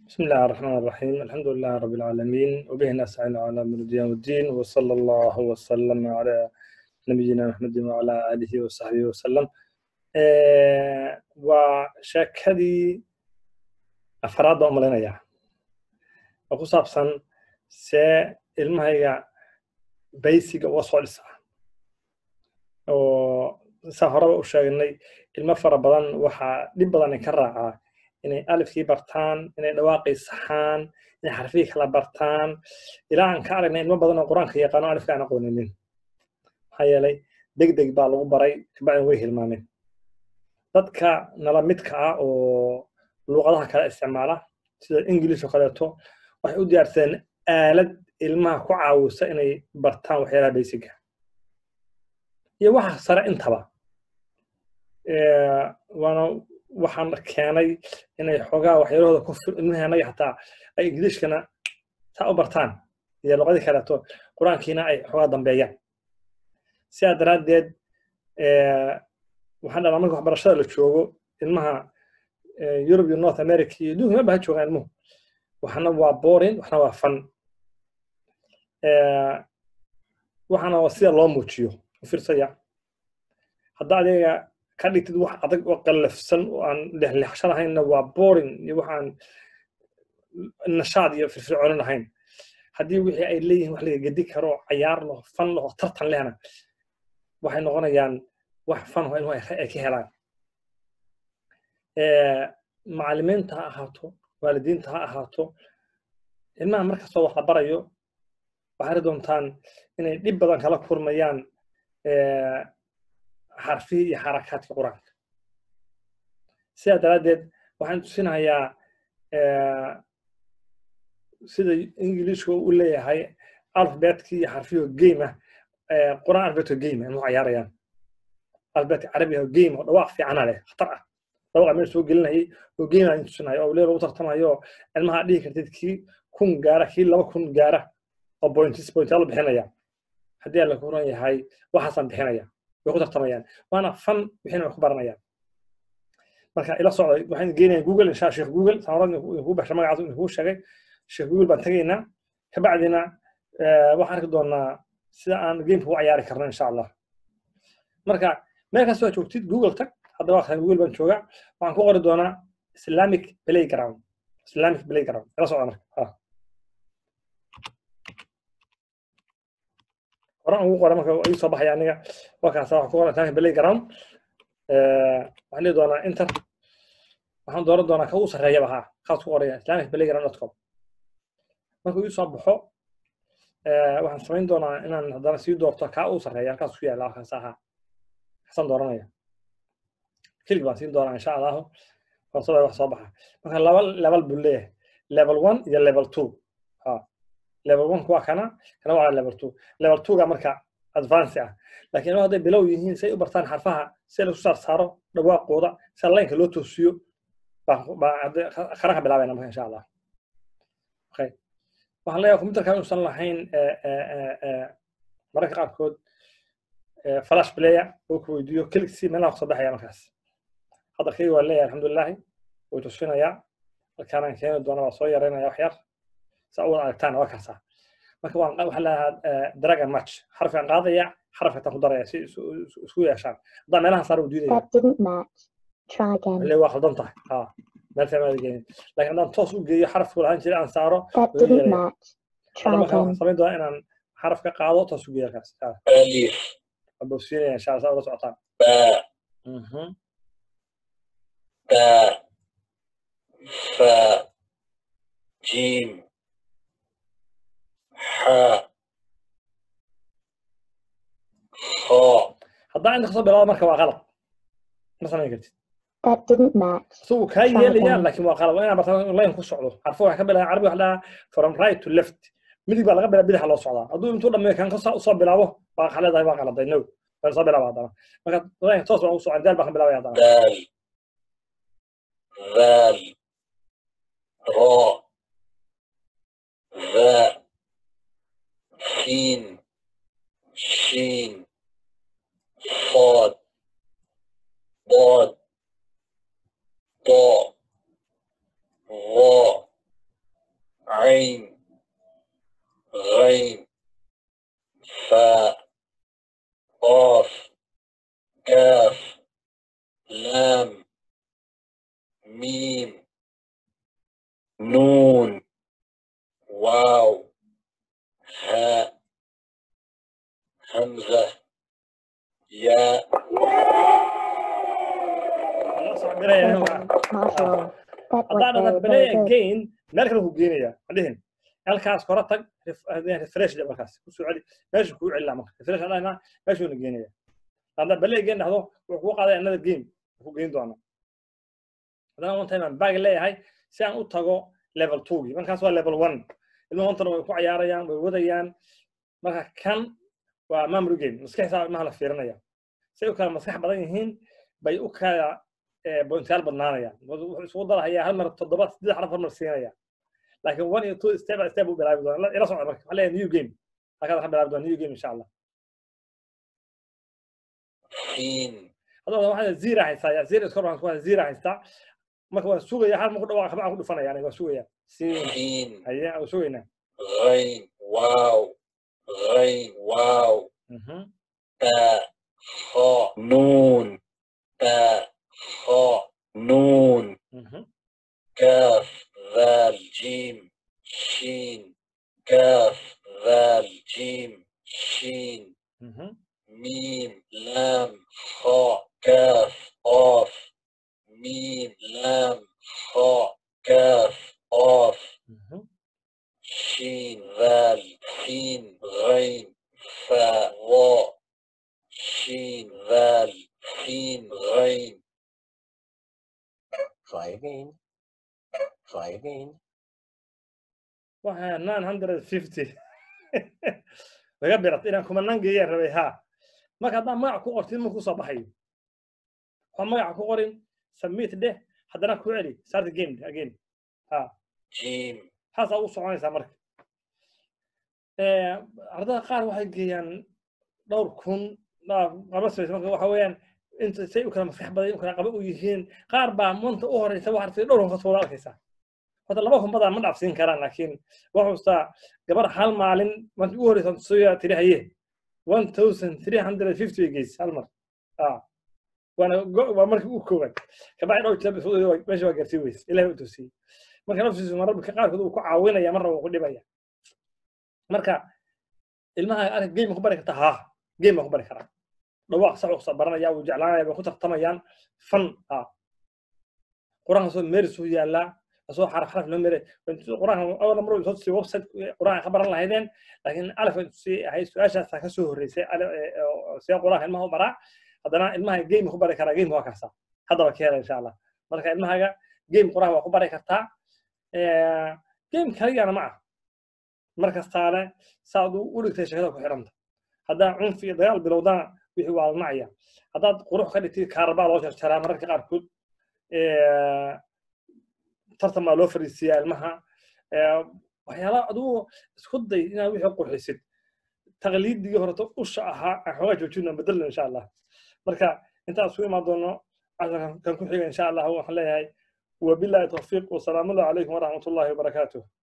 بسم الله الرحمن الرحيم الحمد لله رب العالمين وبه نستعين على أمر الدين والدين وصلى الله وسلم على نبينا محمد وعلى آله وصحبه وسلم آه وشاكدي أفراد أمرنا oo ku saabsan see ilmahayga baysiga uga soo dhisa oo saa horeba u sheegnay ilmo fara badan waxaa dhib badan ka raacaa inay alifkii bartaan inay dhawaaqii saxaan inay xarfihii kala bartaan ilaa aan ka aragnay ilmo badan oo qur-aanka yaqaano alifka aan aqooninin maxaa yeelay deg deg baa lagu baray kabacdin way hilmaameen dadka nala midka ah oo luuqadaha kale isticmaala sida ingilish oo kaleeto waxay u diyaarsadeen aalad ilmaha ku caawisa inay bartaan waxyaalaha baysiga iyo waxa sare intaba waana waxaan keenay inay xoogaa waxyaalahooda ku ilmaheennagi xataa ay ingiliishkana saa u bartaan iyo luqadii kaleeto qur-aankiina ay xoogaa dambeeyaan sidaa daraaddeed waxaan dhalaa marka waxbarashada la joogo ilmaha yurub iyo north america iyo adduunka maba ha joogaan ilmuhu waxna waa boring waxna waa fan waxana waa sida loo muujiyo u fiirsaya hadda adiga ka dhigtid wax adag oo qallafsan oo aan lexlexshan ahaynna waa boring iyo waxaan nashaad iyo firfircoonin ahayn haddii wixii ay leeyihiin wax laga gedi karo cayaar laho fan laho tartan lehna waxay noqonayaan wax fan oo ilmuhu ay ka helaan macallimiinta ha ahaato waalidiinta ha ahaato ilmaha markastoo wax la barayo waxay ri doontaan inay dhib badan kala kurmayaan xarfihii iyo xarakaadkii qur-aanka sidaa daraaddeed waxaan tusinayaa sida ingiliishku u leeyahay alfabetkii iyo xarfihii game ah qur-aan alfabetoo game ah inuu cayaarayaan alfabetka carabiga oo game oo dhawaaq fiicana leh khatar ah dhawaqa meel soo gelinayay oo game aan tusinayo oo lee lagu tartamayo ilmaha dhihi kartid kii kun gaara kii laba kun gaara oo pointis pointaalo bixinaya haddii aan la kuran yahay waxaasaan bixinaya way ku tartamayaan waana fan wixina way ku baranayaan marka ila socday waxaan geenayaa google insha sheekh google samarad inkuu baxshay magacaas inkuu sheegay sheekh google baan tegaynaa kabacdina waxaan arki doonaa sida aan gameka u cayaari karno insha allah marka meel kastoo joogtid google tag hadda waa google baan joogaa waxaan ku qori doonaa islamic playground islamic playground ila socda marka horan ugu qoray marka ii soo baxaya aniga wakaasa waxaan ku qoran islamic playground waxaan dhihi doonaa inter waxaan dooran doonaa ka u sarreeyaba ha kaas ku qoraya islamic playground dot com markuu ii soo baxo waxaan samayn doonaa inaan haddana sii doorto kaa u sarreeya halkaas ku yaala halkaas ahaa kasaan dooranaya kelig baan siin doonaa insha allahu farsada wax soo baxa marka laba level buu leeyahay level one iyo level two ha level one waa kana kana waa level two level two ga marka advance ah laakiin hadday bilow yihiin say u bartaan xarfaha si lagu saar saaro dhawaaqooda si laynka loo toosiyo qaranka bilaabayna marka insha allah okay waxaan leeyahay computerka inuusan lahayn mararka qaarkood flash player oo ku weydiiyo keligsi meelaha kusoo baxaya markaas hadda kayga waa leeyahay alxamdulilaahi way tusinayaa halkaanaan keeni doona waa soo yaraynaya wax yar saa u wada aragtaan waa kaasaa marka waan waxaa leeyahaa dragon match xarafkaan qaadaya xarafka taan ku daraya si isku yeeshaan haddaa meelaha saar u diidaya waa khaldan tahay ha meel fiican aad geenin laakiin haddaan toos u geeyo xarafku lahaan jiray aan saaro hadda marka waxaan samayn doonaa inaan xaraf ka qaado toos u geeyo halkaas abosiinaya insha allah saa ula socotaan باء فاء جيم حاء خاء haddaa inta kasoo bilaabo marka waa qalad ma samayn kartid That didn't match. isagu kaa yeelayaan laakiin waa qalad waa inaa bartaan line ku socdo xarfo waxaa ka bilaaba carabi waxa dhahaa from right to left midig baa laga bilaa bidaxa loo socdaa hadduu intuu dhameeyo kan usoo bilaabo waa xaleedahay waa qaladay no waa soo bilaaba haddana marka line toos baan u socon daal baan ka bilaabaya haddana دال ذال راء ذاء سين شين صاد ضاد ضاء ظاء عين غين فاء قاف كاف لام ميم نون واو هاء همزة ياء الله صعب عليا هنا Marshall. That was haddaan very, dhahdo very play good. again meel kale ku geenaya adhihin halkaas kora tag ref- hadeen refresh dhe markaas kusoo celi meesha kuu celilaa marka refresh aan dhahnaa meeshuuna geenaya haddaan play again dhahdo wuxuu kuu qaaday another game ku geyn doona haddana one time aan bag leeyahay si aan u tago level twogii markaas waa level one ilmaha ontana way ku cayaarayaan way wadayaan marka kan waa memory game maskaxdiisa ilmaha la fiirinaya say u kala maskax badan yihiin bay u kala bointayaal badnaanayaan wuxuu isugu darahayaa hal mar toddoba saddex xaraf hal mar siinaya laakiin one iyo two step by step u bilaabi doona ila socda marka waxaa leeyahay new game halkaas waxaa bilaabi doona new game insha allah سين hadda waxaa zira haystaa yaa zira iskor waxaan ku hayaa zira haystaa marka waan sugaya hal marku dhawaaq kabacaan ku dhufanaya aniga waan sugaya siin سين haye waan sugaynaa غين واو غين واو Mhm. تاء خاء نون تاء خاء نون Mhm. كاف ذال جيم شين كاف ذال جيم شين Mhm. ميم لام خاء كاف قاف ميم لام خاء كاف قاف Mhm. شين ذال سين غين فاء ظاء شين ذال سين غين Try again. Try again. waxaa nine hundred fifty laga birat inaan kumanaan geeyaan rabay ha marka haddaan magac ku qortid ma kusoo baxayo waxaa magaca ku qorin submit dheh haddana ku celi start the game again ha جيم haasaa u soconaysaa marka ardada qaar waxay geeyaan dhowr kun qaba samaysa marka waxa weeyaan inta say u kala maskax badan u kala qaba u yihiin qaar baa manta u horeysa waxaa artay dhowr kun wada arkaysaa horta laba kun badan ma dhacsiin karaan laakiin waxa xustaa gabar hal maalin markii ugu horeysa tusayaa tiri haye one thousand three hundred and fifty bay geysay hal mar ah waana go- waa markii ugu koowaad kabacdi dhowr jeer bay meesha waa gaarsiin weyse ilahay u tusiyey marka naftiisu mararka qaarkood uu ku caawinaya marna uu ku dhibaya marka ilmaha arag game ku bari karta ha game ku bari karaa dhawaaq sax usa baranaya wuu jeclaanaya way ku tartamayaan fan ha quraanka soo meeris u yaallaa asoo xaraf xaraf loo meeray quraanka awal mar soo tusiyay website quraanka ka baran lahaydeen laakiin alif si ahay su-aashaasa ka soo horreysay siyaa quraanka ilmaha u baraa haddana ilmaha game ku bari karaa game waa kaasa haddaba ka hela insha allah marka ilmahaga game quraanka waa ku bari kartaa game kaligana ma ah mar kastaane saad u dhigtay sheekada ku xidhanta haddaa cunfi iyo dagaal bilowdana wixii waa lanacaya haddaad qurux ka dhigtid kaarbaa loo jarjaraa mararka qaarkood tartan baa loo fariisiyaa ilmaha waxyaala adigu isku day inaad wixii qurxisid taqliidigii horeto usha ahaa aan xoogaa joojino bedelno insha allah marka intaas ku imaan doono casharkan kan ku xiga insha allah waxaan leeyahay wabillahi tawfiiq wasalaamu allahu calaykum waraxmat ullahi wabarakaatuh